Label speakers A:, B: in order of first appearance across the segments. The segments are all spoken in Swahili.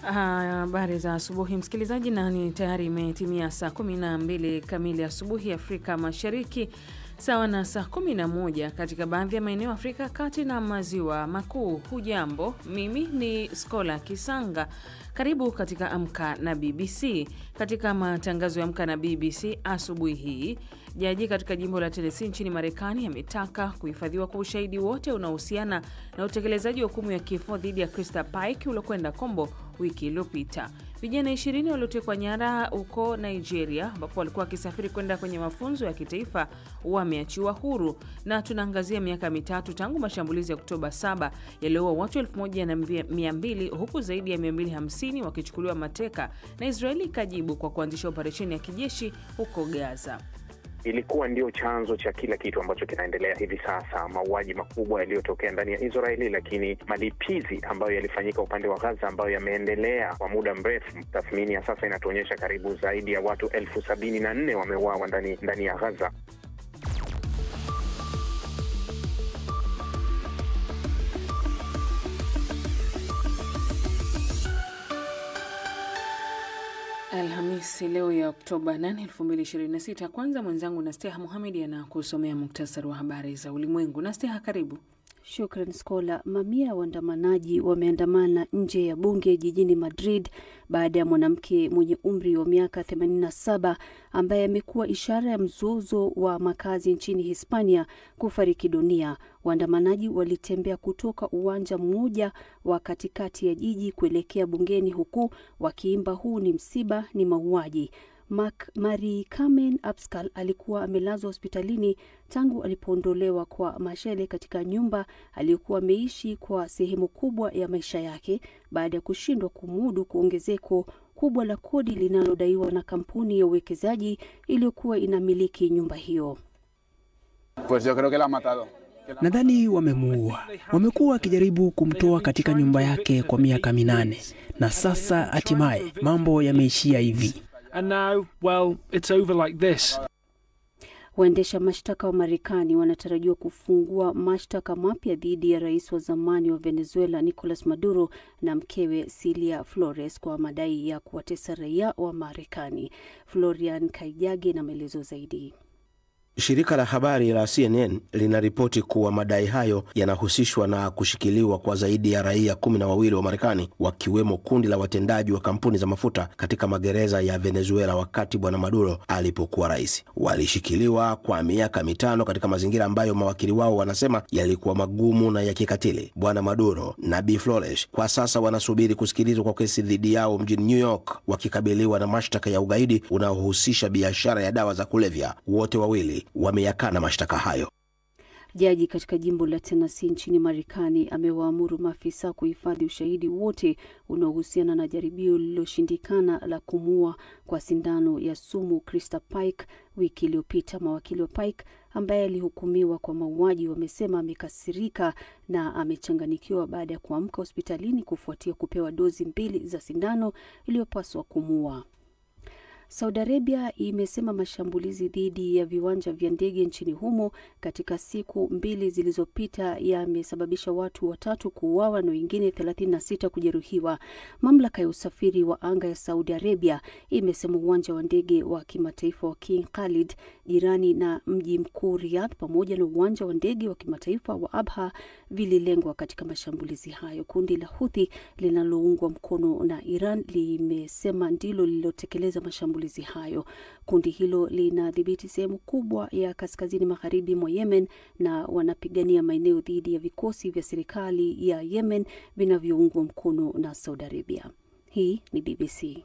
A: Habari za asubuhi msikilizaji, na ni tayari imetimia saa 12 kamili asubuhi Afrika Mashariki, sawa na saa 11 katika baadhi ya maeneo Afrika ya Kati na Maziwa Makuu. Hujambo, mimi ni Skola Kisanga. Karibu katika Amka na BBC. Katika matangazo ya Amka na BBC asubuhi hii, jaji katika jimbo la Tennessee nchini Marekani ametaka kuhifadhiwa kwa ushahidi wote unaohusiana na utekelezaji wa hukumu ya kifo dhidi ya Krista Pike uliokwenda kombo wiki iliyopita. Vijana ishirini waliotekwa nyara huko Nigeria, ambapo walikuwa wakisafiri kwenda kwenye mafunzo ya kitaifa wameachiwa huru. Na tunaangazia miaka mitatu tangu mashambulizi ya Oktoba 7 yaliyoua watu 1200 huku zaidi ya 250 wakichukuliwa mateka, na Israeli ikajibu kwa kuanzisha operesheni ya kijeshi huko Gaza.
B: Ilikuwa ndio chanzo cha kila kitu ambacho kinaendelea hivi sasa, mauaji makubwa yaliyotokea ndani ya Israeli, lakini malipizi ambayo yalifanyika upande wa Gaza ambayo yameendelea kwa muda mrefu. Tathmini ya sasa inatuonyesha karibu zaidi ya watu elfu sabini na nne wameuawa ndani ndani ya Gaza.
A: Alhamisi leo ya Oktoba 8, 2026. Kwanza mwenzangu Nasteha Muhamedi anakusomea muktasari wa habari za ulimwengu. Nasteha, karibu.
C: Shukran Skola. Mamia ya waandamanaji wameandamana nje ya bunge jijini Madrid baada ya mwanamke mwenye umri wa miaka 87 ambaye amekuwa ishara ya mzozo wa makazi nchini Hispania kufariki dunia. Waandamanaji walitembea kutoka uwanja mmoja wa katikati ya jiji kuelekea bungeni huku wakiimba huu ni msiba, ni mauaji. Mari Carmen Abascal alikuwa amelazwa hospitalini tangu alipoondolewa kwa mashele katika nyumba aliyokuwa ameishi kwa sehemu kubwa ya maisha yake baada ya kushindwa kumudu kuongezeko kubwa la kodi linalodaiwa na kampuni ya uwekezaji iliyokuwa inamiliki nyumba hiyo.
D: Pues yo creo que la ha matado.
E: Nadhani wamemuua. Wamekuwa wakijaribu kumtoa katika nyumba yake kwa miaka minane na sasa hatimaye mambo yameishia hivi.
F: And now, well, it's over like this.
C: Waendesha mashtaka wa Marekani wanatarajiwa kufungua mashtaka mapya dhidi ya rais wa zamani wa Venezuela Nicolas Maduro na mkewe Cilia Flores kwa madai ya kuwatesa raia wa Marekani. Florian Kaijage na maelezo zaidi.
G: Shirika la habari la CNN linaripoti kuwa madai hayo yanahusishwa na kushikiliwa kwa zaidi ya raia kumi na wawili wa Marekani, wakiwemo kundi la watendaji wa kampuni za mafuta katika magereza ya Venezuela wakati bwana Maduro alipokuwa rais. Walishikiliwa kwa miaka mitano katika mazingira ambayo mawakili wao wanasema yalikuwa magumu na ya kikatili. Bwana Maduro na Bi Flores kwa sasa wanasubiri kusikilizwa kwa kesi dhidi yao mjini New York, wakikabiliwa na mashtaka ya ugaidi unaohusisha biashara ya dawa za kulevya. Wote wawili wameyakana mashtaka hayo.
C: Jaji katika jimbo la Tennessee nchini Marekani amewaamuru maafisa kuhifadhi ushahidi wote unaohusiana na jaribio lililoshindikana la kumuua kwa sindano ya sumu Krista Pike wiki iliyopita. Mawakili wa Pike ambaye alihukumiwa kwa mauaji wamesema amekasirika na amechanganikiwa baada ya kuamka hospitalini kufuatia kupewa dozi mbili za sindano iliyopaswa kumuua. Saudi Arabia imesema mashambulizi dhidi ya viwanja vya ndege nchini humo katika siku mbili zilizopita yamesababisha watu watatu kuuawa na wengine 36 kujeruhiwa. Mamlaka ya usafiri wa anga ya Saudi Arabia imesema uwanja wa ndege wa kimataifa wa King Khalid jirani na mji mkuu Riyadh pamoja na uwanja wa ndege wa kimataifa wa Abha vililengwa katika mashambulizi hayo. Kundi la Houthi linaloungwa mkono na Iran limesema ndilo lililotekeleza mashambulizi hayo. Kundi hilo linadhibiti sehemu kubwa ya kaskazini magharibi mwa Yemen na wanapigania maeneo dhidi ya vikosi vya serikali ya Yemen vinavyoungwa mkono na Saudi Arabia. Hii ni BBC.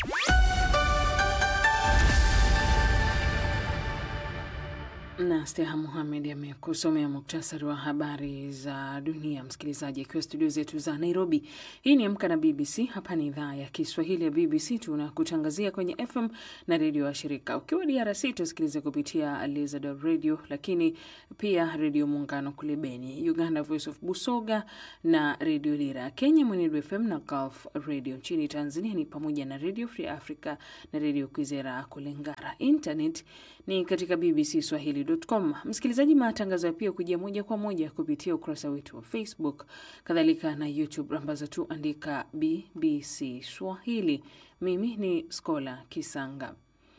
A: na Steha Muhamed amekusomea muktasari wa habari za dunia. Msikilizaji akiwa studio zetu za Nairobi. Hii ni Amka na BBC. Hapa ni idhaa ya Kiswahili ya BBC, tunakutangazia kwenye FM na redio wa shirika. Ukiwa DRC tusikilize kupitia Lizard Radio, lakini pia redio Muungano kule Beni, Uganda Voice of Busoga na redio Lira, Kenya Mwenedu FM na Gulf Radio. Nchini Tanzania ni pamoja na redio Free Africa na redio Kwizera kule Ngara. Internet ni katika bbcswahili dw.com. Msikilizaji, matangazo ya pia kujia moja kwa moja kupitia ukurasa wetu wa Facebook, kadhalika na YouTube ambazo tu andika BBC Swahili. Mimi ni Skola Kisanga.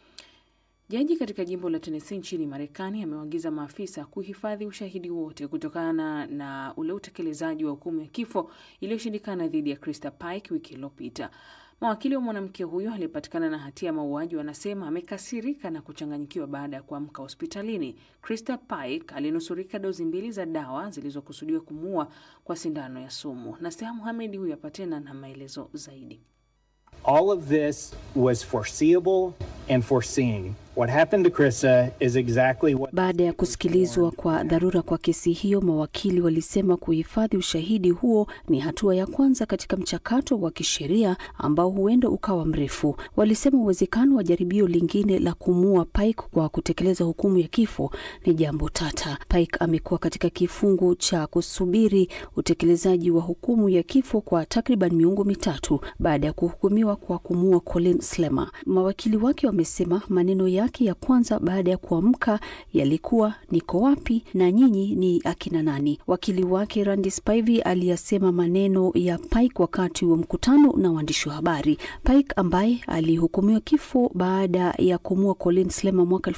A: Jaji katika jimbo la Tennessee nchini Marekani amewaagiza maafisa kuhifadhi ushahidi wote kutokana na ule utekelezaji wa hukumu ya kifo iliyoshindikana dhidi ya Krista Pike wiki iliyopita. Mawakili wa mwanamke huyo aliyepatikana na hatia ya mauaji wanasema amekasirika na kuchanganyikiwa baada ya kuamka hospitalini. Krista Pike alinusurika dozi mbili za dawa zilizokusudiwa kumuua kwa sindano ya sumu. na Steha Muhamedi huyu hapa tena na maelezo zaidi.
H: All of this was foreseeable and foreseen. What happened to Krista is exactly what...
C: Baada ya kusikilizwa kwa dharura kwa kesi hiyo, mawakili walisema kuhifadhi ushahidi huo ni hatua ya kwanza katika mchakato wa kisheria ambao huenda ukawa mrefu. Walisema uwezekano wa jaribio lingine la kumuua Pike kwa kutekeleza hukumu ya kifo ni jambo tata. Pike amekuwa katika kifungu cha kusubiri utekelezaji wa hukumu ya kifo kwa takriban miongo mitatu baada ya kuhukumiwa kwa kumuua Colin Slemmer. Mawakili wake wamesema maneno ya ya kwanza baada ya kuamka yalikuwa niko wapi na nyinyi ni akina nani? Wakili wake Randy Spivey aliyasema maneno ya Pike wakati wa mkutano na waandishi wa habari. Pike ambaye alihukumiwa kifo baada ya kumua Colin Slemmer mwaka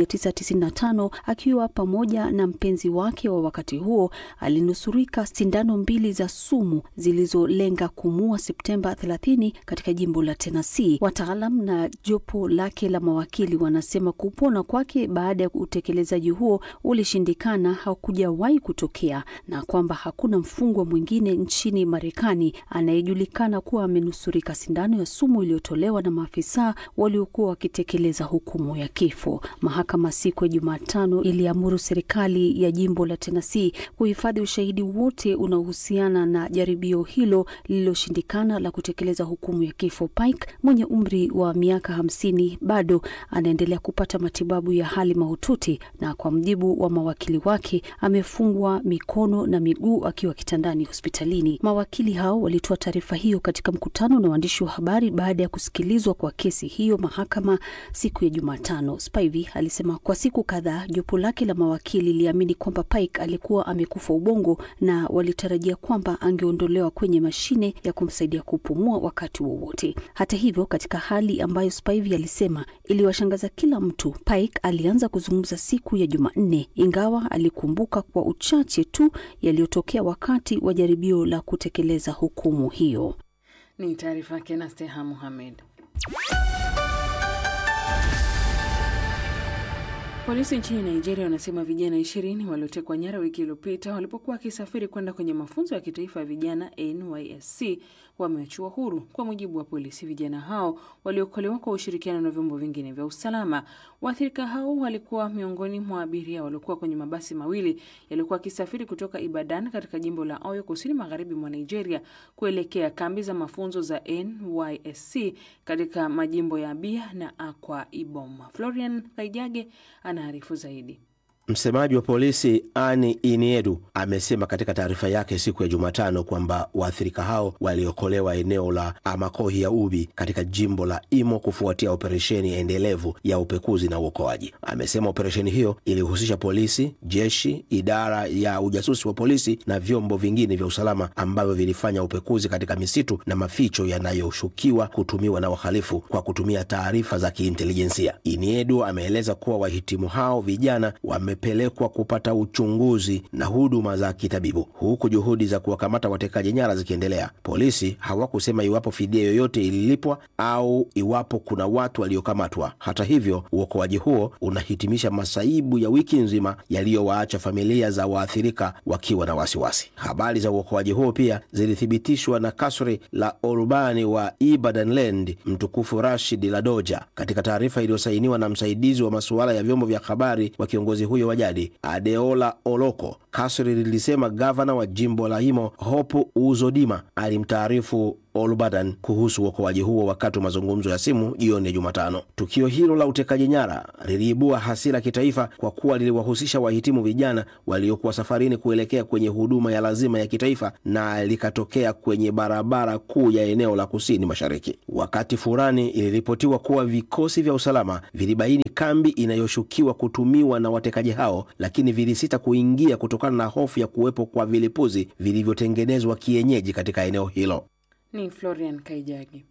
C: 1995 akiwa pamoja na mpenzi wake wa wakati huo, alinusurika sindano mbili za sumu zilizolenga kumua Septemba 30 katika jimbo la Tennessee. Wataalam na jopo lake la mawakili wana sema kupona kwake baada ya utekelezaji huo ulishindikana, hakujawahi kutokea, na kwamba hakuna mfungwa mwingine nchini Marekani anayejulikana kuwa amenusurika sindano ya sumu iliyotolewa na maafisa waliokuwa wakitekeleza hukumu ya kifo. Mahakama siku ya Jumatano iliamuru serikali ya jimbo la Tennessee kuhifadhi ushahidi wote unaohusiana na jaribio hilo lililoshindikana la kutekeleza hukumu ya kifo. Pike mwenye umri wa miaka hamsini bado anaendelea kupata matibabu ya hali mahututi na kwa mjibu wa mawakili wake amefungwa mikono na miguu akiwa kitandani hospitalini. Mawakili hao walitoa taarifa hiyo katika mkutano na waandishi wa habari baada ya kusikilizwa kwa kesi hiyo mahakama siku ya Jumatano. Spivey alisema kwa siku kadhaa jopo lake la mawakili liliamini kwamba Pike alikuwa amekufa ubongo na walitarajia kwamba angeondolewa kwenye mashine ya kumsaidia kupumua wakati wowote. Hata hivyo, katika hali ambayo Spivey alisema iliwashangaza kila mtu, Pike alianza kuzungumza siku ya Jumanne, ingawa alikumbuka kwa uchache tu yaliyotokea wakati wa jaribio la kutekeleza hukumu hiyo.
A: Ni taarifa yake na Steha Muhamed. Polisi nchini Nigeria wanasema vijana ishirini waliotekwa nyara wiki iliyopita walipokuwa wakisafiri kwenda kwenye mafunzo ya kitaifa ya vijana NYSC wameachiwa huru. Kwa mujibu wa polisi, vijana hao waliokolewa kwa ushirikiano na vyombo vingine vya usalama. Waathirika hao walikuwa miongoni mwa abiria waliokuwa kwenye mabasi mawili yaliyokuwa wakisafiri kutoka Ibadan katika jimbo la Oyo, kusini magharibi mwa Nigeria, kuelekea kambi za mafunzo za NYSC katika majimbo ya Abia na Akwa Ibom. Florian Kaijage anaarifu zaidi.
G: Msemaji wa polisi Ani Iniedu amesema katika taarifa yake siku ya Jumatano kwamba waathirika hao waliokolewa eneo la Amakohi ya Ubi katika jimbo la Imo kufuatia operesheni endelevu ya upekuzi na uokoaji. Amesema operesheni hiyo ilihusisha polisi, jeshi, idara ya ujasusi wa polisi na vyombo vingine vya usalama ambavyo vilifanya upekuzi katika misitu na maficho yanayoshukiwa kutumiwa na wahalifu kwa kutumia taarifa za kiintelijensia. Iniedu ameeleza kuwa wahitimu hao vijana wame pelekwa kupata uchunguzi na huduma za kitabibu huku juhudi za kuwakamata watekaji nyara zikiendelea. Polisi hawakusema iwapo fidia yoyote ililipwa au iwapo kuna watu waliokamatwa. Hata hivyo, uokoaji huo unahitimisha masaibu ya wiki nzima yaliyowaacha familia za waathirika wakiwa na wasiwasi. Habari za uokoaji huo pia zilithibitishwa na kasri la urubani wa Ibadanland mtukufu Rashid Ladoja katika taarifa iliyosainiwa na msaidizi wa masuala ya vyombo vya habari wa kiongozi huyo wa jadi Adeola Oloko. Kasri lilisema gavana wa jimbo la Imo Hope Uzodima alimtaarifu Olubadan kuhusu uokoaji huo wakati wa mazungumzo ya simu jioni ya Jumatano. Tukio hilo la utekaji nyara liliibua hasira kitaifa kwa kuwa liliwahusisha wahitimu vijana waliokuwa safarini kuelekea kwenye huduma ya lazima ya kitaifa na likatokea kwenye barabara kuu ya eneo la kusini mashariki. Wakati fulani iliripotiwa kuwa vikosi vya usalama vilibaini kambi inayoshukiwa kutumiwa na watekaji hao, lakini vilisita kuingia kutokana na hofu ya kuwepo kwa vilipuzi vilivyotengenezwa kienyeji katika eneo hilo.
A: Ni Florian Kaijagi.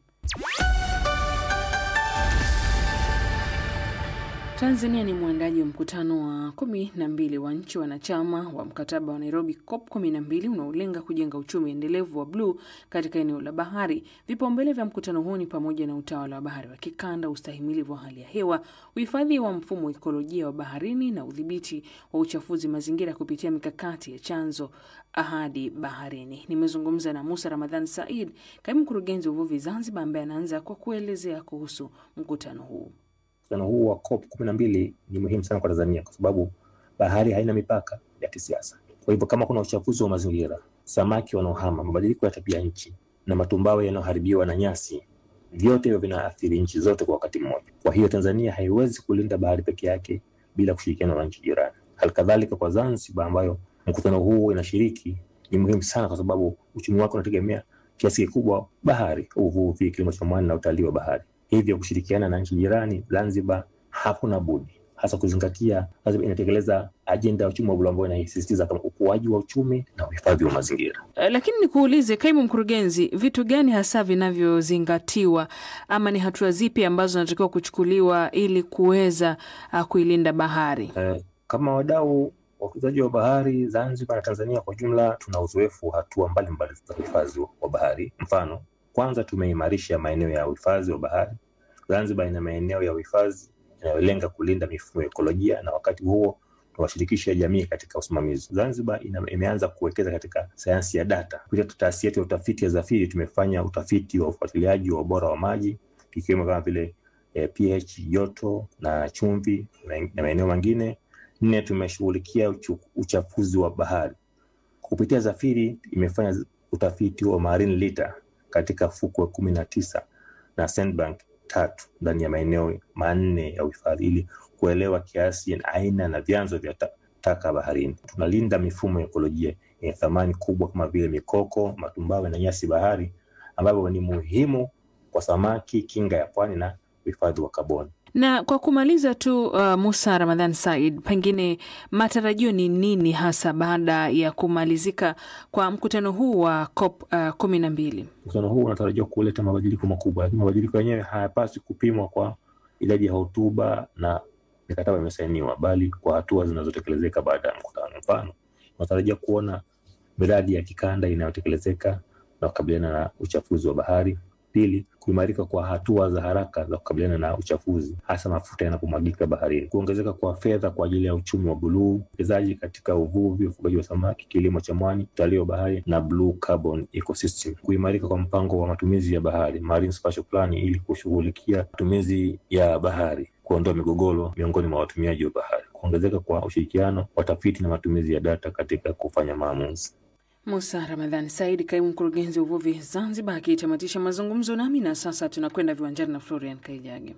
A: Tanzania ni mwandaji wa mkutano wa kumi na mbili wa nchi wanachama wa mkataba wa Nairobi COP kumi na mbili unaolenga kujenga uchumi endelevu wa bluu katika eneo la bahari. Vipaumbele vya mkutano huu ni pamoja na utawala wa bahari wa kikanda, ustahimilivu wa hali ya hewa, uhifadhi wa mfumo wa ikolojia wa baharini na udhibiti wa uchafuzi mazingira kupitia mikakati ya chanzo ahadi baharini. Nimezungumza na Musa Ramadhan Said, kaimu mkurugenzi wa uvuvi Zanzibar, ambaye anaanza kwa kuelezea kuhusu mkutano huu.
I: Mkutano huu wa COP kumi na mbili ni muhimu sana kwa Tanzania kwa sababu bahari haina mipaka ya kisiasa. Kwa hivyo kama kuna uchafuzi wa mazingira, samaki wanaohama, mabadiliko ya tabia nchi na matumbawe yanayoharibiwa na nyasi, vyote hivyo vinaathiri nchi zote kwa wakati mmoja. Kwa hiyo Tanzania haiwezi kulinda bahari peke yake bila kushirikiana na nchi jirani. Halikadhalika kwa Zanzibar ambayo mkutano huu inashiriki, ni muhimu sana kwa sababu uchumi wake unategemea kiasi kikubwa bahari, uvuvi, kilimo cha mwani na utalii wa bahari. Hivyo kushirikiana na nchi jirani, Zanzibar hakuna budi, hasa kuzingatia Zanzibar inatekeleza ajenda ya uchumi wa buluu ambayo inasisitiza kama ukuaji wa uchumi na uhifadhi wa mazingira.
A: Uh, lakini nikuulize kaimu mkurugenzi, vitu gani hasa vinavyozingatiwa ama ni hatua zipi ambazo zinatakiwa kuchukuliwa ili kuweza uh, kuilinda bahari?
I: Eh, kama wadau wakuzaji wa bahari Zanzibar na Tanzania kwa jumla, tuna uzoefu wa hatua mbalimbali za uhifadhi wa bahari. Mfano, kwanza tumeimarisha maeneo ya uhifadhi wa bahari. Zanzibar ina maeneo ya uhifadhi yanayolenga kulinda mifumo ya ekolojia na wakati huo tunawashirikisha jamii katika usimamizi. Zanzibar ina, imeanza kuwekeza katika sayansi ya data. Kupitia taasisi yetu ya utafiti ya Zafiri tumefanya utafiti wa ufuatiliaji wa ubora wa maji ikiwemo kama vile eh, pH, joto na chumvi na maeneo mengine. Nne, tumeshughulikia uchu, uchafuzi wa bahari kupitia Zafiri imefanya utafiti wa marine litter katika fukwe kumi na tisa na sandbank tatu ndani ya maeneo manne ya uhifadhi ili kuelewa kiasi na aina na vyanzo vya ta taka baharini. Tunalinda mifumo ya ekolojia yenye thamani kubwa kama vile mikoko, matumbawe na nyasi bahari ambavyo ni muhimu kwa samaki, kinga ya pwani na uhifadhi wa kaboni.
A: Na kwa kumaliza tu, uh, Musa Ramadhan Said, pengine matarajio ni nini hasa baada ya kumalizika kwa mkutano huu wa COP uh, kumi na mbili?
I: Mkutano huu unatarajiwa kuleta mabadiliko makubwa, lakini mabadiliko yenyewe hayapaswi kupimwa kwa idadi ya hotuba na mikataba imesainiwa, bali kwa hatua zinazotekelezeka baada ya mkutano. Mfano, unatarajia kuona miradi ya kikanda inayotekelezeka na kukabiliana na uchafuzi wa bahari. Pili, kuimarika kwa hatua za haraka za kukabiliana na uchafuzi, hasa mafuta yanapomwagika baharini. Kuongezeka kwa fedha kwa ajili ya uchumi wa buluu, uwekezaji katika uvuvi, ufugaji wa samaki, kilimo cha mwani, utalii wa bahari na blue carbon ecosystem. Kuimarika kwa mpango wa matumizi ya bahari, marine spatial plan, ili kushughulikia matumizi ya bahari, kuondoa migogoro miongoni mwa watumiaji wa bahari. Kuongezeka kwa ushirikiano, watafiti na matumizi ya data katika kufanya maamuzi.
A: Musa Ramadhan Said, kaimu mkurugenzi wa uvuvi Zanzibar, akitamatisha mazungumzo nami. Na sasa tunakwenda viwanjani na Florian Kaijage.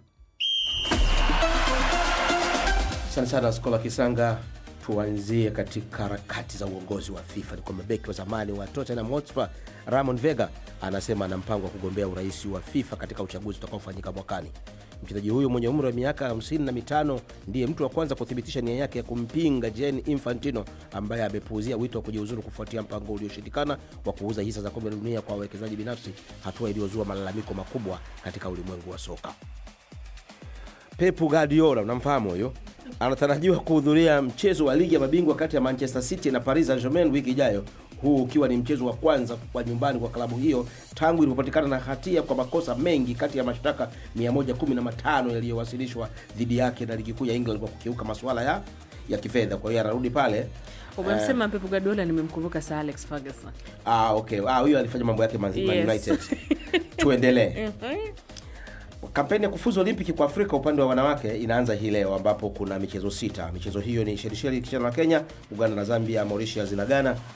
G: Asante sana Skola Kisanga. Tuanzie katika harakati za uongozi wa FIFA. Ni kwamba beki wa zamani wa Tottenham Hotspur Ramon Vega anasema ana mpango wa kugombea urais wa FIFA katika uchaguzi utakaofanyika mwakani. Mchezaji huyo mwenye umri wa miaka 55 ndiye mtu wa kwanza kuthibitisha nia yake ya kumpinga Gianni Infantino ambaye amepuuzia wito wa kujiuzuru kufuatia mpango ulioshindikana wa kuuza hisa za kombe la dunia kwa wawekezaji binafsi, hatua iliyozua malalamiko makubwa katika ulimwengu wa soka. Pep Guardiola, unamfahamu huyo, anatarajiwa kuhudhuria mchezo wa ligi ya mabingwa kati ya Manchester City na Paris Saint-Germain wiki ijayo, huu ukiwa ni mchezo wa kwanza kwa nyumbani kwa klabu hiyo tangu ilipopatikana na hatia kwa makosa mengi kati ya mashtaka 115 yaliyowasilishwa dhidi yake na ligi kuu ya England kwa kukiuka masuala ya ya kifedha. Kwa hiyo anarudi pale.
A: Umemsema Pep Guardiola, nimemkumbuka Sir Alex Ferguson.
G: Ah, okay. Ah, huyo alifanya mambo yake Man
A: Yes.
G: United. Tuendelee. Kampeni ya kufuzu Olimpiki kwa Afrika upande wa wanawake inaanza hii leo ambapo kuna michezo sita. Michezo hiyo ni Shelisheli ikicheza na Kenya, Uganda na Zambia, Mauritius na Ghana,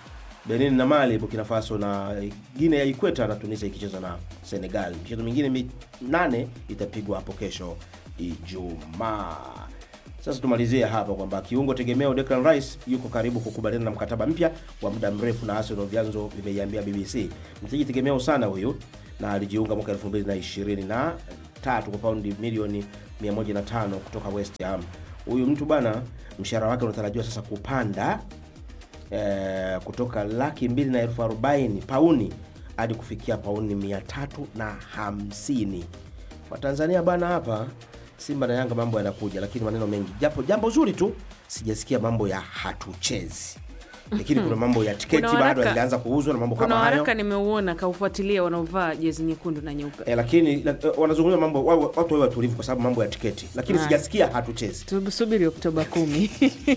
G: Benin na Mali, Burkina Faso na Guinea ya Ikweta na Tunisia ikicheza na Senegal. Michezo mingine minane itapigwa hapo kesho Ijumaa. Sasa tumalizie hapa kwamba kiungo tegemeo Declan Rice yuko karibu kukubaliana na mkataba mpya wa muda mrefu na Arsenal, vyanzo vimeiambia BBC. Mchezaji tegemeo sana huyu na alijiunga mwaka 2023 kwa paundi milioni 105 kutoka West Ham. Huyu mtu bana, mshahara wake unatarajiwa sasa kupanda eh, kutoka laki mbili na elfu arobaini pauni hadi kufikia pauni mia tatu na hamsini. Kwa Tanzania bana, hapa Simba na Yanga mambo yanakuja, lakini maneno mengi, japo jambo zuri tu sijasikia mambo ya hatuchezi, lakini kuna mambo ya tiketi
A: Kuna
G: bado
A: waraka-
G: yalianza kuuzwa na mambo
A: Kuna
G: kama hayo
A: waraka nimeuona kaufuatilia wanaovaa jezi nyekundu na nyeupe.
G: e, lakini la, eh, wanazungumza mambo wa- wa- watu wawe watulivu kwa sababu mambo ya tiketi, lakini
A: Haya.
G: sijasikia hatuchezi.
A: Tusubiri Oktoba kumi.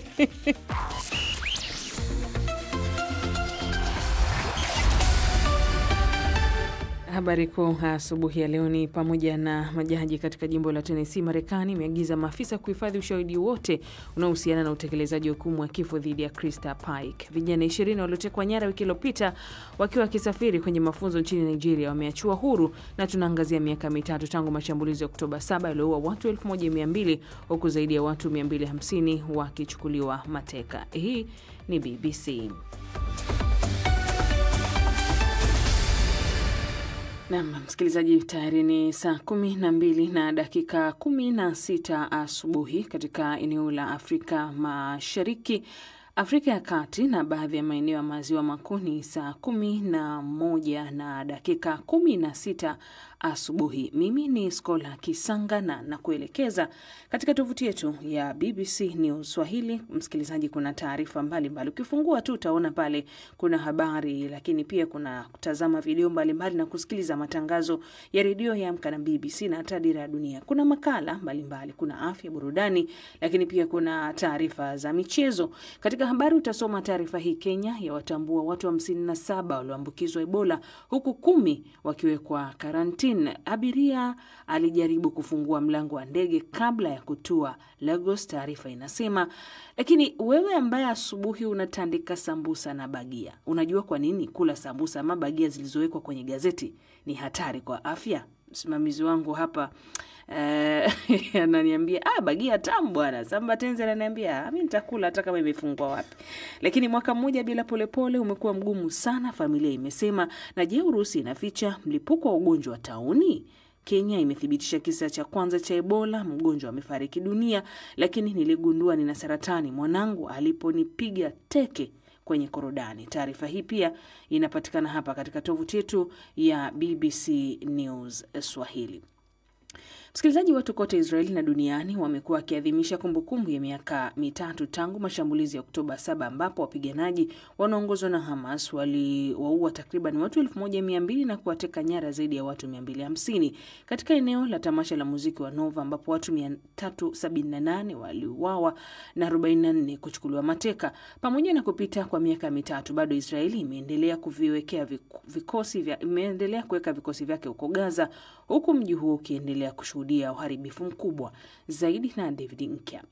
A: Habari kuu asubuhi ya leo ni pamoja na majaji katika jimbo la Tennessee, Marekani imeagiza maafisa kuhifadhi ushahidi wote unaohusiana na utekelezaji wa hukumu wa kifo dhidi ya Krista Pike. Vijana ishirini waliotekwa nyara wiki iliyopita wakiwa wakisafiri kwenye mafunzo nchini Nigeria wameachiwa huru, na tunaangazia miaka mitatu tangu mashambulizi ya Oktoba 7 yaliyoua watu 1200 huku zaidi ya watu 250 wakichukuliwa mateka. Hii ni BBC. Nam msikilizaji, tayari ni saa kumi na mbili na dakika kumi na sita asubuhi katika eneo la Afrika Mashariki, Afrika ya Kati na baadhi ya maeneo ya maziwa makuu ni saa kumi na moja na dakika kumi na sita asubuhi. Mimi ni Skola Kisanga na nakuelekeza katika tovuti yetu ya BBC News Swahili. Msikilizaji, kuna taarifa mbalimbali, ukifungua tu utaona pale kuna habari, lakini pia kuna kutazama video mbalimbali na kusikiliza matangazo ya redio ya Amka na BBC na hata Dira ya Dunia. Kuna makala mbalimbali, kuna afya, burudani, lakini pia kuna taarifa za michezo. Katika habari utasoma taarifa hii, Kenya yawatambua watu 57 walioambukizwa Ebola huku kumi wakiwekwa karantini. Abiria alijaribu kufungua mlango wa ndege kabla ya kutua Lagos, taarifa inasema. Lakini wewe ambaye asubuhi unatandika sambusa na bagia, unajua kwa nini kula sambusa ama bagia zilizowekwa kwenye gazeti ni hatari kwa afya? Msimamizi wangu hapa eh, ananiambia ah, bagia tamu bwana. Samba Tenzi ananiambia "Ah, mi nitakula hata kama imefungwa wapi. Lakini mwaka mmoja bila Polepole umekuwa mgumu sana, familia imesema. Na je, Urusi inaficha mlipuko wa ugonjwa wa tauni? Kenya imethibitisha kisa cha kwanza cha Ebola, mgonjwa amefariki dunia, lakini niligundua nina saratani mwanangu aliponipiga teke kwenye korodani. Taarifa hii pia inapatikana hapa katika tovuti yetu ya BBC News Swahili. Msikilizaji, watu kote Israeli na duniani wamekuwa wakiadhimisha kumbukumbu ya miaka mitatu tangu mashambulizi ya Oktoba 7 ambapo wapiganaji wanaongozwa na Hamas waliwaua takriban watu 1200 na kuwateka nyara zaidi ya watu 250 katika eneo la tamasha la muziki wa Nova ambapo watu 378 waliuawa na 44 kuchukuliwa mateka. Pamoja na kupita kwa miaka mitatu, bado Israeli imeendelea kuviwekea vik- vikosi vya imeendelea kuweka vikosi vyake huko Gaza, huku mji huo ukiendelea kushuhudia uharibifu mkubwa zaidi. Na David Nkya.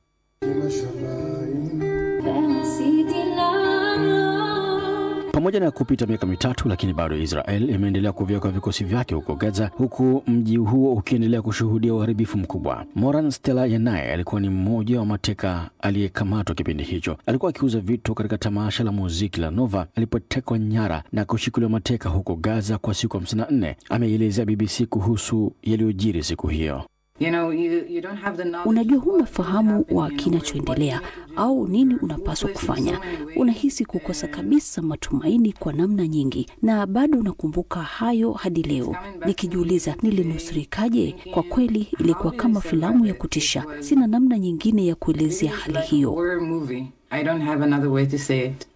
J: Pamoja na kupita miaka mitatu, lakini bado Israel imeendelea kuviweka vikosi vyake huko Gaza, huku mji huo ukiendelea kushuhudia uharibifu mkubwa. Moran Stella Yanaye alikuwa ni mmoja wa mateka aliyekamatwa kipindi hicho. Alikuwa akiuza vitu katika tamasha la muziki la Nova alipotekwa nyara na kushikiliwa mateka huko Gaza kwa siku 54. Ameielezea BBC kuhusu yaliyojiri siku hiyo.
K: You know, you, you don't have the knowledge
C: Unajua,
K: of
C: huna
K: what's
C: fahamu
K: happening,
C: wa
K: you know,
C: kinachoendelea
K: what you have to do.
C: au nini unapaswa kufanya. Unahisi kukosa kabisa matumaini kwa namna nyingi, na bado unakumbuka hayo hadi leo, nikijiuliza nilinusurikaje. Kwa kweli ilikuwa kama filamu ya kutisha. Sina namna nyingine ya kuelezea hali hiyo.
K: Horror movie. I don't have another way to say it.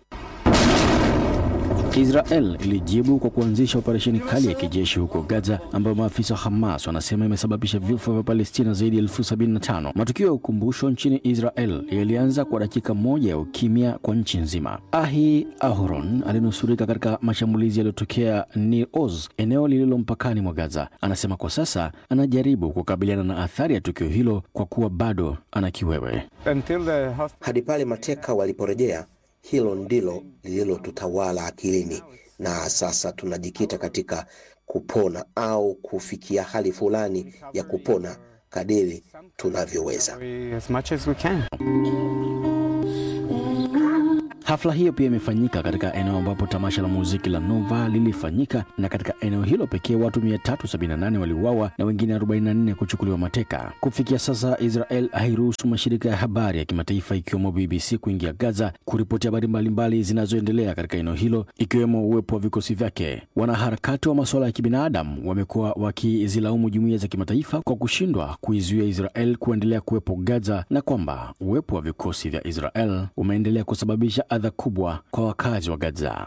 J: Israel ilijibu kwa kuanzisha operesheni kali ya kijeshi huko Gaza ambayo maafisa wa Hamas wanasema imesababisha vifo vya Palestina zaidi ya elfu sabini na tano. Matukio ya ukumbusho nchini Israel yalianza kwa dakika moja ya ukimya kwa nchi nzima. Ahi Aharon alinusurika katika mashambulizi yaliyotokea Nir Oz, eneo lililo mpakani mwa Gaza. Anasema kwa sasa anajaribu kukabiliana na athari ya tukio hilo kwa kuwa bado ana kiwewe.
G: Hadi pale mateka waliporejea, hilo ndilo lililotutawala akilini, na sasa tunajikita katika kupona au kufikia hali fulani ya kupona kadiri tunavyoweza.
L: As much as we can.
J: Hafla hiyo pia imefanyika katika eneo ambapo tamasha la muziki la Nova lilifanyika, na katika eneo hilo pekee watu 378 waliuawa na wengine 44 kuchukuliwa mateka. Kufikia sasa, Israel hairuhusu mashirika ya habari ya kimataifa ikiwemo BBC kuingia Gaza kuripoti habari mbalimbali zinazoendelea katika eneo hilo, ikiwemo uwepo wa vikosi vyake. Wanaharakati wa masuala ya kibinadamu wamekuwa wakizilaumu jumuiya za kimataifa kwa kushindwa kuizuia Israel kuendelea kuwepo Gaza na kwamba uwepo wa vikosi vya Israel umeendelea kusababisha adha kubwa kwa wakazi wa Gaza.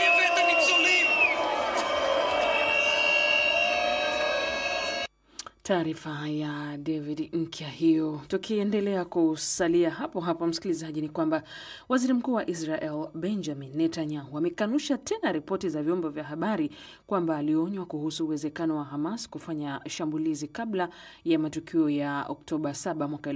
A: Taarifa ya David Nkya hiyo. Tukiendelea kusalia hapo hapo, msikilizaji, ni kwamba waziri mkuu wa Israel Benjamin Netanyahu amekanusha tena ripoti za vyombo vya habari kwamba alionywa kuhusu uwezekano wa Hamas kufanya shambulizi kabla ya matukio ya Oktoba 7 mwaka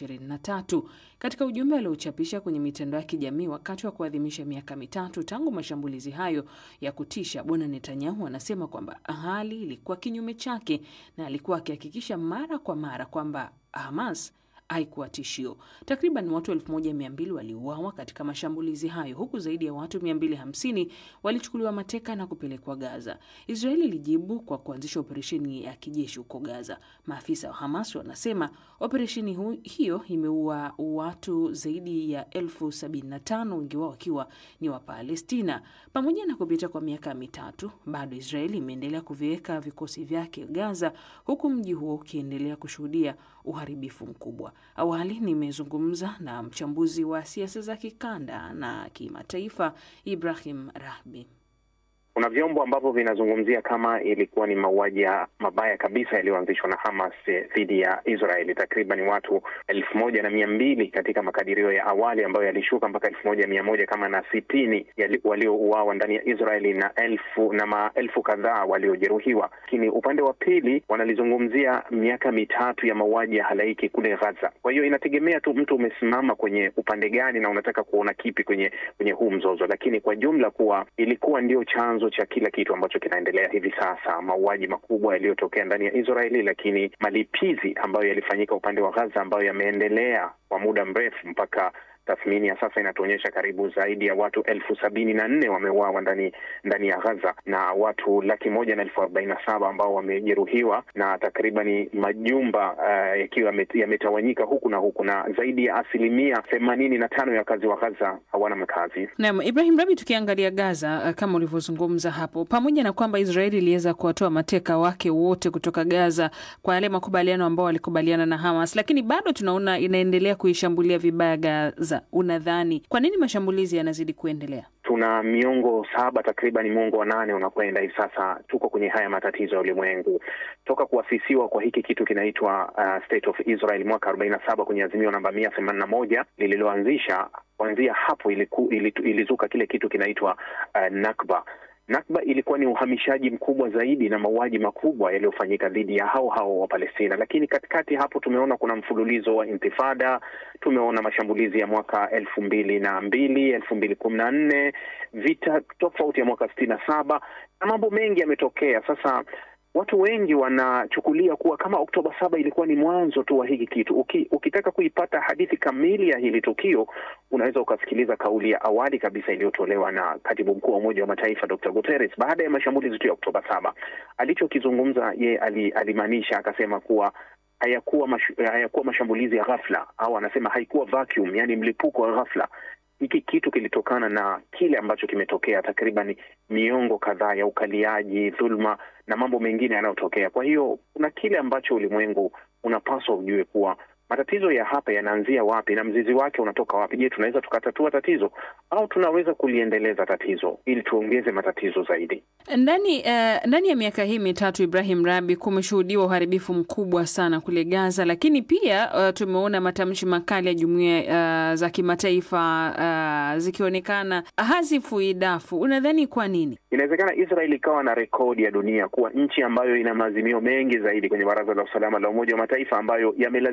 A: 2023. Katika ujumbe aliochapisha kwenye mitandao ya kijamii wakati wa kuadhimisha miaka mitatu tangu mashambulizi hayo ya kutisha, bwana Netanyahu anasema kwamba hali ilikuwa kinyume chake na alikuwa akihakikisha mara kwa mara kwamba Hamas haikuwa tishio. Takriban watu 1200 waliuawa katika mashambulizi hayo huku zaidi ya watu 250 walichukuliwa mateka na kupelekwa Gaza. Israeli ilijibu kwa kuanzisha operesheni ya kijeshi huko Gaza. Maafisa wa Hamas wanasema operesheni hiyo imeua watu zaidi ya elfu 75 wengi wao wakiwa ni wa Palestina. Pamoja na kupita kwa miaka mitatu, bado Israeli imeendelea kuviweka vikosi vyake Gaza, huku mji huo ukiendelea kushuhudia uharibifu mkubwa. Awali nimezungumza na mchambuzi wa siasa za kikanda na kimataifa Ibrahim Rahbi.
B: Kuna vyombo ambavyo vinazungumzia kama ilikuwa ni mauaji mabaya kabisa yaliyoanzishwa na Hamas dhidi ya Israeli. Takriban watu elfu moja na mia mbili katika makadirio ya awali ambayo yalishuka mpaka elfu moja mia moja kama na sitini waliouawa ndani ya Israeli na elfu na maelfu kadhaa waliojeruhiwa. Lakini upande wa pili wanalizungumzia miaka mitatu ya mauaji ya halaiki kule Gaza. Kwa hiyo inategemea tu mtu umesimama kwenye upande gani na unataka kuona kipi kwenye kwenye huu mzozo, lakini kwa jumla kuwa ilikuwa ndio chanzo cha kila kitu ambacho kinaendelea hivi sasa, mauaji makubwa yaliyotokea ndani ya Israeli, lakini malipizi ambayo yalifanyika upande wa Gaza ambayo yameendelea kwa muda mrefu mpaka tathmini ya sasa inatuonyesha karibu zaidi ya watu elfu sabini na nne wameuawa ndani ndani ya Gaza na watu laki moja na elfu arobaini na saba ambao wamejeruhiwa na takribani majumba uh, yakiwa yametawanyika huku na huku na zaidi ya asilimia themanini na tano ya wakazi wa Gaza hawana makazi.
A: Naam, Ibrahim Rabi, tukiangalia Gaza kama ulivyozungumza hapo, pamoja na kwamba Israeli iliweza kuwatoa mateka wake wote kutoka Gaza kwa yale makubaliano ambao walikubaliana na Hamas, lakini bado tunaona inaendelea kuishambulia vibaya Gaza. Unadhani kwa nini mashambulizi yanazidi kuendelea?
B: Tuna miongo saba takriban miongo wa nane unakwenda hivi sasa, tuko kwenye haya matatizo ya ulimwengu toka kuasisiwa kwa hiki kitu kinaitwa uh, State of Israel mwaka arobaini na saba kwenye azimio namba mia themanini na moja lililoanzisha. Kuanzia hapo iliku, ilitu, ilizuka kile kitu kinaitwa uh, Nakba. Nakba ilikuwa ni uhamishaji mkubwa zaidi na mauaji makubwa yaliyofanyika dhidi ya hao hao wa Palestina, lakini katikati hapo tumeona kuna mfululizo wa intifada. Tumeona mashambulizi ya mwaka elfu mbili na mbili elfu mbili kumi na nne vita tofauti ya mwaka sitini na saba na mambo mengi yametokea. Sasa watu wengi wanachukulia kuwa kama Oktoba saba ilikuwa ni mwanzo tu wa hiki kitu. Uki, ukitaka kuipata hadithi kamili ya hili tukio unaweza ukasikiliza kauli ya awali kabisa iliyotolewa na katibu mkuu wa Umoja wa Mataifa Dr. Guterres baada ya mashambulizi tu ya Oktoba saba. Alichokizungumza ye alimaanisha akasema kuwa hayakuwa mash, hayakuwa mashambulizi ya ghafla au anasema haikuwa vacuum, yani mlipuko wa ghafla. Hiki kitu kilitokana na kile ambacho kimetokea takriban miongo kadhaa ya ukaliaji, dhuluma na mambo mengine yanayotokea. Kwa hiyo kuna kile ambacho ulimwengu unapaswa ujue kuwa matatizo ya hapa yanaanzia wapi na mzizi wake unatoka wapi. Je, tunaweza tukatatua tatizo au tunaweza kuliendeleza tatizo ili tuongeze matatizo zaidi?
A: Ndani uh, ndani ya miaka hii mitatu, Ibrahim Rabi, kumeshuhudiwa uharibifu mkubwa sana kule Gaza, lakini pia uh, tumeona matamshi makali ya jumuiya uh, za kimataifa uh, zikionekana hazifui dafu. Unadhani kwa nini?
B: Inawezekana Israel ikawa na rekodi ya dunia kuwa nchi ambayo ina maazimio mengi zaidi kwenye Baraza la Usalama la Umoja wa Mataifa ambayo yamelazimishwa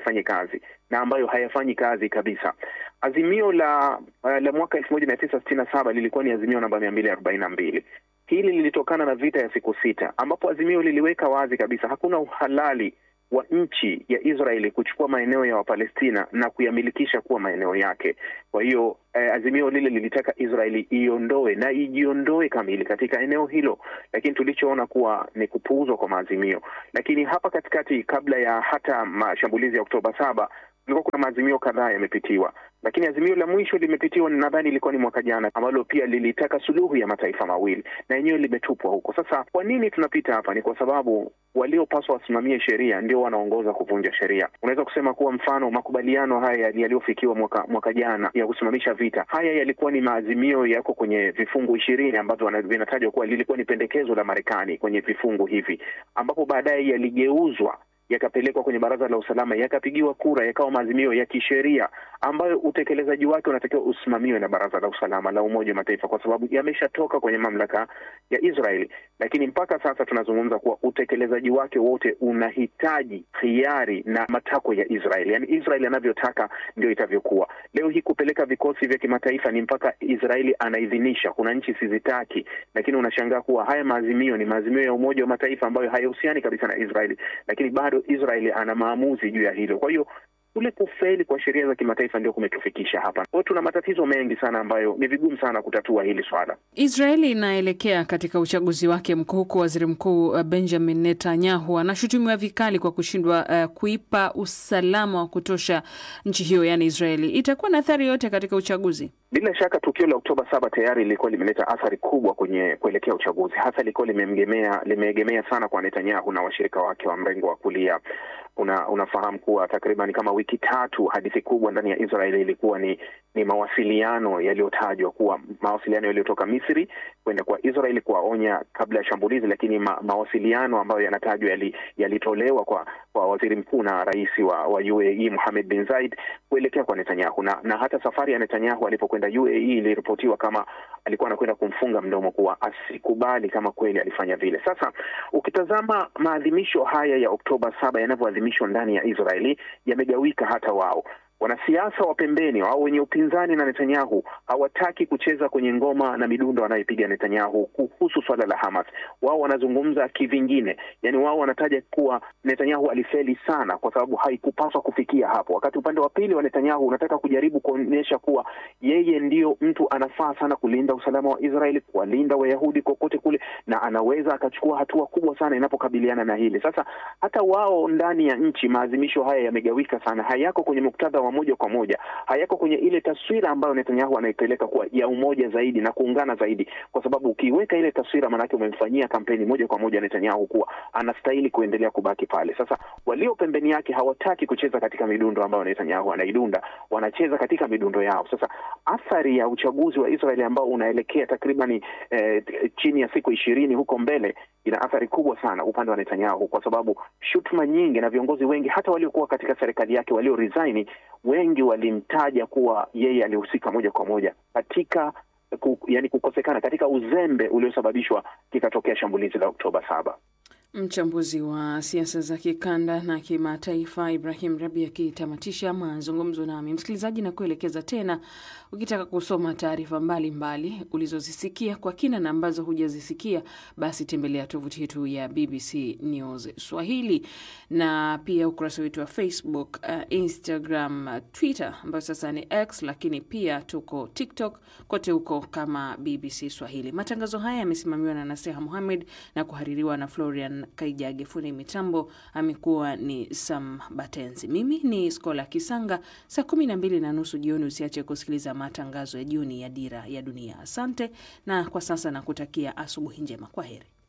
B: yafanye kazi na ambayo hayafanyi kazi kabisa. Azimio la uh, la mwaka elfu moja mia tisa sitini na saba lilikuwa ni azimio namba mia mbili arobaini na mbili. Hili lilitokana na vita ya siku sita, ambapo azimio liliweka wazi kabisa hakuna uhalali wa nchi ya Israeli kuchukua maeneo ya Wapalestina na kuyamilikisha kuwa maeneo yake. Kwa hiyo eh, azimio lile lilitaka Israeli iondoe na ijiondoe kamili katika eneo hilo, lakini tulichoona kuwa ni kupuuzwa kwa maazimio. Lakini hapa katikati, kabla ya hata mashambulizi ya Oktoba saba, kulikuwa kuna maazimio kadhaa yamepitiwa, lakini azimio la mwisho limepitiwa, nadhani ilikuwa ni mwaka jana, ambalo pia lilitaka suluhu ya mataifa mawili na yenyewe limetupwa huko. Sasa kwa nini tunapita hapa? Ni kwa sababu waliopaswa wasimamie sheria ndio wanaongoza kuvunja sheria. Unaweza kusema kuwa mfano makubaliano haya yaliyofikiwa mwaka mwaka jana ya kusimamisha vita, haya yalikuwa ni maazimio yako kwenye vifungu ishirini ambavyo vinatajwa kuwa lilikuwa ni pendekezo la Marekani kwenye vifungu hivi, ambapo baadaye yaligeuzwa yakapelekwa kwenye Baraza la Usalama, yakapigiwa kura, yakawa maazimio ya kisheria ambayo utekelezaji wake unatakiwa usimamiwe na Baraza la Usalama la Umoja wa Mataifa, kwa sababu yameshatoka kwenye mamlaka ya Israeli. Lakini mpaka sasa tunazungumza kuwa utekelezaji wake wote unahitaji hiari na matakwa ya Israeli, yaani Israeli anavyotaka ndio itavyokuwa. Leo hii kupeleka vikosi vya kimataifa ni mpaka Israeli anaidhinisha. Kuna nchi sizitaki, lakini unashangaa kuwa haya maazimio ni maazimio ya Umoja wa Mataifa ambayo hayahusiani kabisa na Israeli, lakini bado Israeli ana maamuzi juu ya hilo. Kwa hiyo kule kufeli kwa sheria za kimataifa ndio kumetufikisha hapa. Kwa hiyo tuna matatizo mengi sana ambayo ni vigumu sana kutatua hili swala.
A: Israeli inaelekea katika uchaguzi wake mkuu, huku waziri mkuu Benjamin Netanyahu anashutumiwa vikali kwa kushindwa uh, kuipa usalama wa kutosha nchi hiyo, yaani Israeli. Itakuwa na athari yote katika uchaguzi?
B: Bila shaka tukio la Oktoba saba tayari lilikuwa limeleta athari kubwa kwenye kuelekea uchaguzi, hasa lilikuwa limeegemea limeegemea sana kwa Netanyahu na washirika wake wa mrengo wa kulia. Una, unafahamu kuwa takriban kama wiki tatu hadithi kubwa ndani ya Israeli ilikuwa ni ni mawasiliano yaliyotajwa kuwa mawasiliano yaliyotoka Misri kwenda kwa Israeli kuwaonya kabla ya shambulizi, lakini ma, mawasiliano ambayo yanatajwa yalitolewa yali kwa kwa waziri mkuu na rais wa, wa UAE Mohammed bin Zayed kuelekea kwa Netanyahu na, na hata safari ya Netanyahu alipokwenda UAE iliripotiwa kama alikuwa anakwenda kumfunga mdomo kuwa asikubali kama kweli alifanya vile. Sasa ukitazama maadhimisho haya ya Oktoba saba yanavyoadhimishwa ndani ya Israeli yamegawika hata wao wanasiasa wa pembeni au wenye upinzani na Netanyahu hawataki kucheza kwenye ngoma na midundo anayopiga Netanyahu kuhusu swala la Hamas. Wao wanazungumza kivingine, yani wao wanataja kuwa Netanyahu alifeli sana kwa sababu haikupaswa kufikia hapo, wakati upande wa pili wa Netanyahu unataka kujaribu kuonyesha kuwa yeye ndio mtu anafaa sana kulinda usalama wa Israeli, kuwalinda Wayahudi kokote kule, na anaweza akachukua hatua kubwa sana inapokabiliana na hili. Sasa hata wao ndani ya nchi maadhimisho haya yamegawika sana, hayako kwenye muktadha wa moja kwa moja hayako kwenye ile taswira ambayo Netanyahu anaipeleka kuwa ya umoja zaidi na kuungana zaidi, kwa sababu ukiweka ile taswira, maanake umemfanyia kampeni moja kwa moja Netanyahu kuwa anastahili kuendelea kubaki pale. Sasa walio pembeni yake hawataki kucheza katika midundo ambayo Netanyahu anaidunda, wanacheza katika midundo yao. Sasa athari ya uchaguzi wa Israeli ambao unaelekea takribani eh, chini ya siku ishirini huko mbele ina athari kubwa sana upande wa Netanyahu, kwa sababu shutuma nyingi na viongozi wengi hata waliokuwa katika serikali yake walio resign wengi walimtaja kuwa yeye alihusika moja kwa moja katika ku, yani kukosekana katika uzembe uliosababishwa kikatokea shambulizi la Oktoba saba.
A: Mchambuzi wa siasa za kikanda na kimataifa Ibrahim Rabi akitamatisha mazungumzo nami. Msikilizaji, na kuelekeza tena, ukitaka kusoma taarifa mbalimbali ulizozisikia kwa kina na ambazo hujazisikia, basi tembelea tovuti yetu ya BBC News Swahili na pia ukurasa wetu wa Facebook, uh, Instagram, uh, Twitter ambayo sasa ni X, lakini pia tuko TikTok, kote huko kama BBC Swahili. Matangazo haya yamesimamiwa na Naseha Muhamed na kuhaririwa na Florian Kaijage. Fundi mitambo amekuwa ni Sam Batenzi. Mimi ni Skola Kisanga. Saa kumi na mbili na nusu jioni usiache kusikiliza matangazo ya jioni ya Dira ya Dunia. Asante na kwa sasa nakutakia asubuhi njema. Kwa heri.